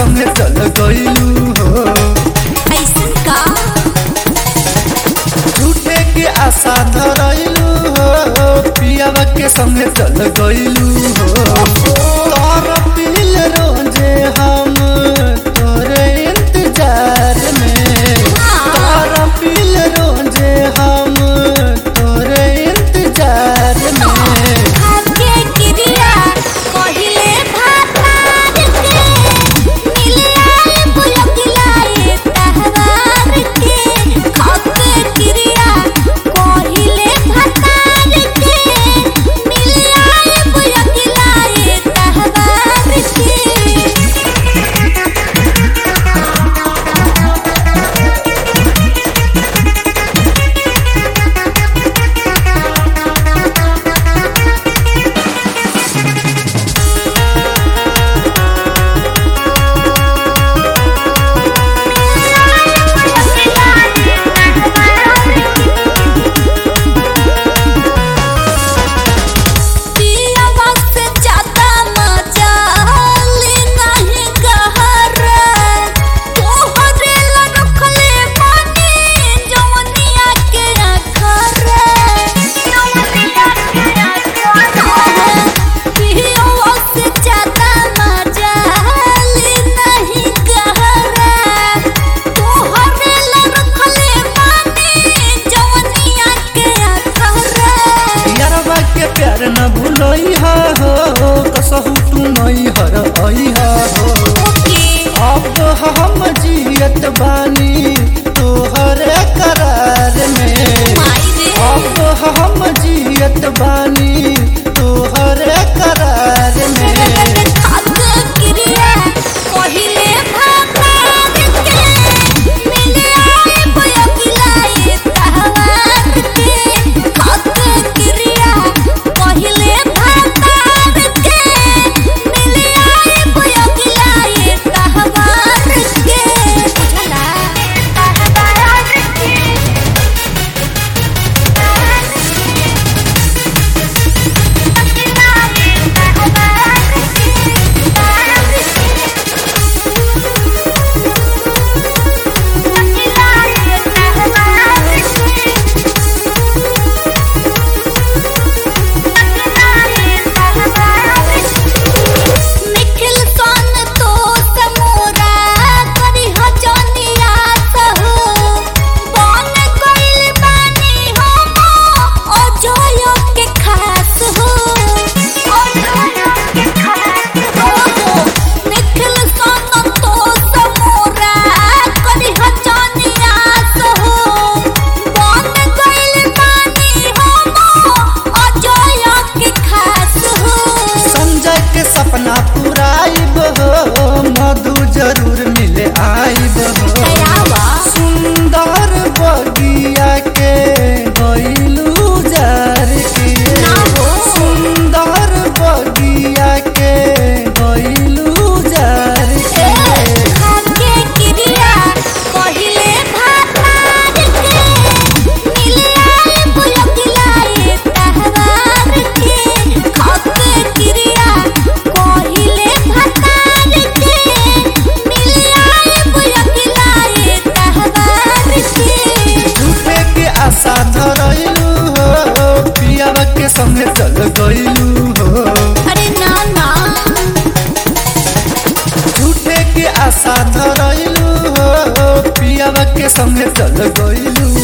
संगे चल गइलू हो ऐसन का झूठे के आशा धरैलू हो पियावा के संगे चल गइलू हो तोर पील रोजे हम तोरे इंतजार में तोर पील रोजे हम तोरे इंतजार में भाग्य क्रिया कहिले भातार के मिले आए बुलबुलाए तहवार के भाग्य क्रिया कहिले भातार के मिले आए बुलबुलाए तहवार के पियावा से ज्यादा मजा ले नहीं गहर तोहरे ला रखले पानी जवनिया के अखर जवनिया के अखर पियावा से ज्यादा मजा ले नहीं गहर तोहरे ला रखले पानी जवनिया के अखर यारबा के प्यार न भूलई हो कसहु तू नहीं हर अइहा हो अब हम जियत बानी तोहर करार में अब हम जियत बानी तोहर करार में निखिल सन तो समोरा करी ह जनिया सहु बन गइल बानी हम अजय के खास हो अजय के खास हो निखिल सन तो समोरा करी ह जनिया सहु बन गइल बानी हम अजय के खास हो संजय के सपना पुराइब हो मधु जरूर मिले आइब हो दयावा सुंदर बगिया के गइलू जार के ना हो। सुंदर बगिया के गइलू जार के भाग्य क्रिया कहिले भातार के मिले आए बुलबुलाए तहवार के भाग्य क्रिया कहिले भातार के मिले आए बुलबुलाए तहवार के झूठे के आशा धरैलू हो पियावा के संगे चल गइलू हो अरे ना ना झूठे के आशा धरैलू हो पियावा के संगे चल गइलू